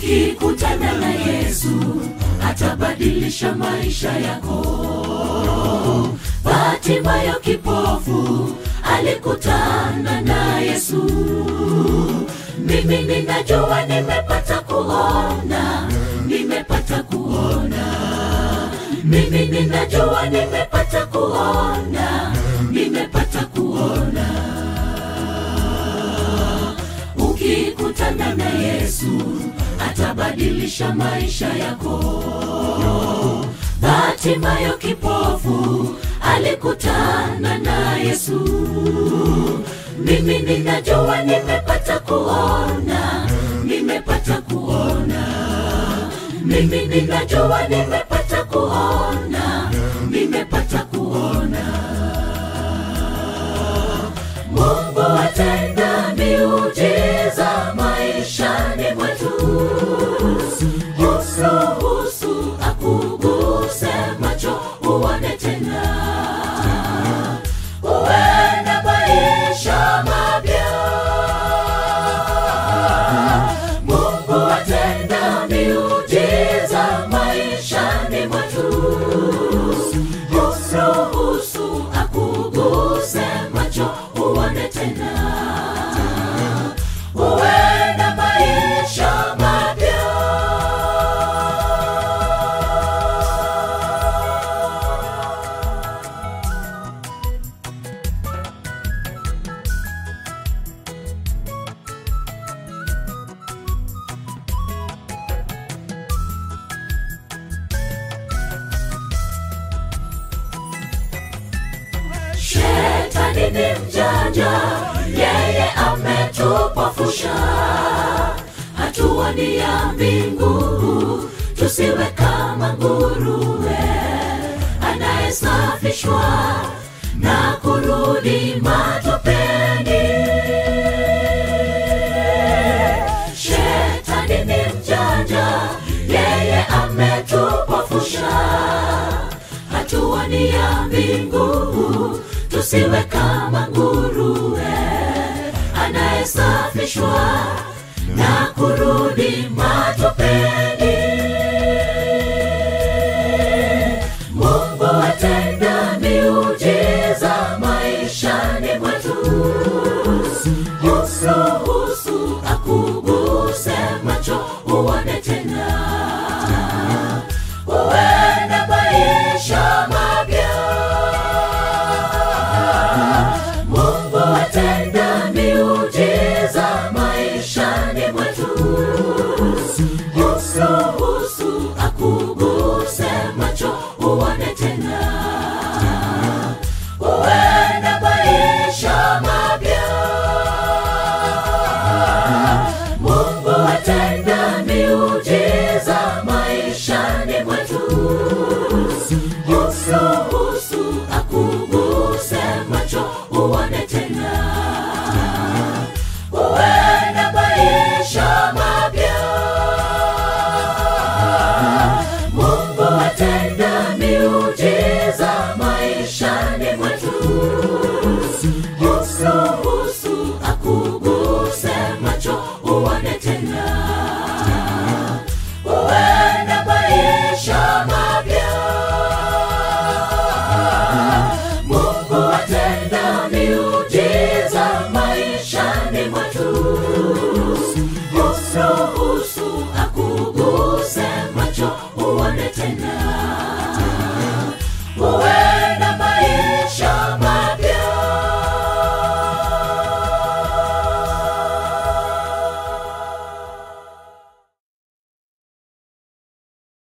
ukikutana na yesu atabadilisha maisha yako batimayo kipofu alikutana na yesu mimi ninajua nimepata kuona nimepata kuona mimi ninajua nimepata kuona nimepata kuona ukikutana na yesu atabadilisha maisha yako batimayo kipofu alikutana na yesu mimi ninajua nimepata kuona nimepata kuona mimi ninajua nimepata kuona nimepata kuona mungu atenda miujiza maishani mwetu usuhusu akuguse macho uone tena uwe na maisha mapya mungu atenda miujiza maishani mwetu usuhusu akuguse macho uone tena uwe na maisha mapya shetani ni mjanja yeye ametupofusha hatua ni ya mbingu tusiwe kama nguruwe anayesafishwa na kurudi matopeni shetani ni mjanja yeye ametupofusha hatua ni ya mbingu tusiwe kama nguruwe anayesafishwa na kurudi mara